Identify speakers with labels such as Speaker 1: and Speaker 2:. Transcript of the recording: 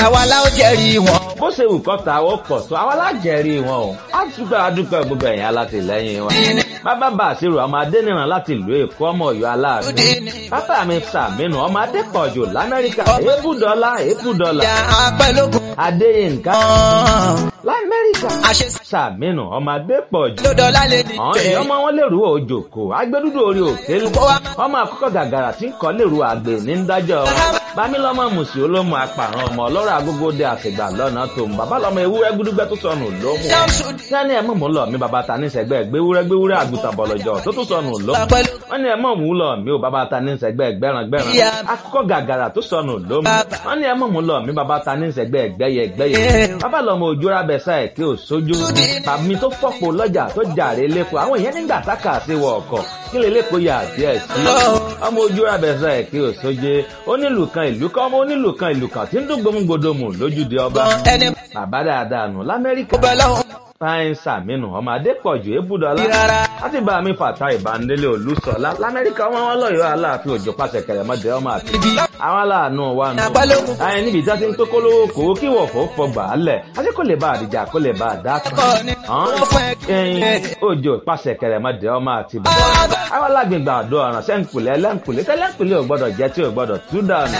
Speaker 1: àwa la ó jẹ́rìí wọn.
Speaker 2: bó ṣe wù kọ́ ta ó pọ̀ tó àwa lájẹ̀rí wọn o á dúpẹ́ adúpẹ́ gbogbo ẹ̀yìn alátìlẹ́yìn wọn. bàbá bá àṣírò ọmọ adẹ́nìràn láti ìlú èkó ọmọ ọ̀yọ́ aláàánú. bàbá mi sàmínú ọmọ adẹ́kọ̀ọ́jò lamẹ́ríkà èébùdọ́lá èébùdọ́lá.
Speaker 1: ìyá apẹ́lógún
Speaker 2: adéyínká
Speaker 1: kan.
Speaker 2: lamẹ́ríkà
Speaker 1: àṣẹ
Speaker 2: sàmínú ọmọ adẹ́kọ̀ọ́jò.
Speaker 1: lọ́dọ̀ lálẹ́ ní
Speaker 2: àwọn
Speaker 1: tẹ̀.
Speaker 2: èèyàn ọmọ wọn lèrú òjòkó agbẹdúdú orí òkè lu ọmọ àkọ́kọ́ gàgàrà tí ń kọ́ lèrú àgbè ní dájọ́ bámílọ́mọ mùsì olómù apàrọ̀ ọmọ ọlọ́rọ̀ agógóde àtìgbà lọ́nà tó ń bàbá lọ́mọ ewúrẹ́ gúdúgbẹ́ tó sọnù lómù sani ẹ̀ mọ̀ mú lọ mi bàbá ta ní sẹ́gbẹ́ gbéwúrẹ́ gbéwúrẹ́ àgùntàn bọ̀lọ̀jọ̀ tó tún sọnù lómù wọ́n ní ẹ̀ mọ̀ mú lọ mi ò bàbá ta ní sẹ́gbẹ́ gbẹ́ràn gbẹ́ràn akọ́kọ́ gàgàrà tó sọnù lómù wọ́n ní ẹ̀ mọ̀ mú lọ mi bàbá ta ní sẹ́gbẹ́ gbẹ́yẹ gbẹ́yẹ bàbá lọ́mọ òjòrà bẹ̀sà ẹ̀ kí ò sójú tàbí tó fọ́pọ̀ lọ́jà tó jàre lẹ́kọ̀ọ́ àwọn èèyàn nígbà tákà sí wọ ọkọ̀ kí lè lẹ́kọ̀ọ́ yà díẹ̀ sí ọmọ ojú abẹ́sà ẹ̀ kí ò sóje onílù kan ìlú kan ọmọ onílù kan ìlú kan tí ń dún gbòmùgbòdòmù lójúde ọba
Speaker 1: ẹni
Speaker 2: bàbá dáadáa nù lamẹ́ríkà
Speaker 1: bẹ́ẹ̀ lọ́hùn
Speaker 2: fáyín sàmínú ọmọ adépọ̀jù ébùdọ́lá
Speaker 1: rárá.
Speaker 2: láti bá mi fàtà ìbánilé olùsọ̀lá lamẹ́ríkà ọmọ wọn lọ́yọ̀ọ́ aláàfin òjò pàṣẹ kẹrẹmọdé ọmọ àti àwọn aláàánú wa nù.
Speaker 1: Àpálógún.
Speaker 2: àyìn níbi ìjà ti ń tó kólówó kó kí wọ̀fọ̀ fọgbà á lẹ̀ àti kò lè bá àdìjà kó lè bá àdá kan.
Speaker 1: Ẹ̀kọ́ ni wọ́n fún ẹ.
Speaker 2: ẹyin òjò pàṣẹ kẹrẹmọdé ọmọ àti bàbá. àwọn alágbègbè àdó ọ̀ràn sẹ́ńkùlẹ̀ ẹlẹ́ńkùlẹ̀ tẹ́lẹ̀ńkùlẹ̀ ò gbọ́dọ̀ jẹ́ tí ò gbọ́dọ̀ tú dànù.